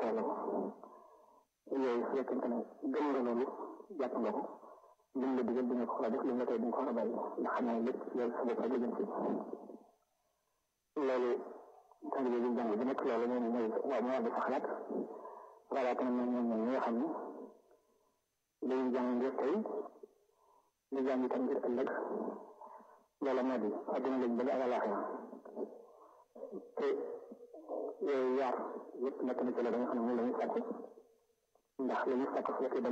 toll yooyu su fekkente ne gëm nga loolu jàpp nga ko lim la digal di nga ko war a def lim la tey di nga ko war a bàyyi ndax xam naa lépp yow sa bopp rek la jëm si loolu taalibe bi jàng bi nekk loolu moom mooy waaw moo di sa xalaat voilà tamit moom ñoom ñoom ñi nga xam ne dañuy jàng ngir tey di jàng itam ngir ëllëg loolu moo di adduna lañ bëgg ak àllaaxira te yooyu yaar yëpp nekk na ci la nga xam ne moom la ñuy sàkku ndax li ñu sàkku su fekkee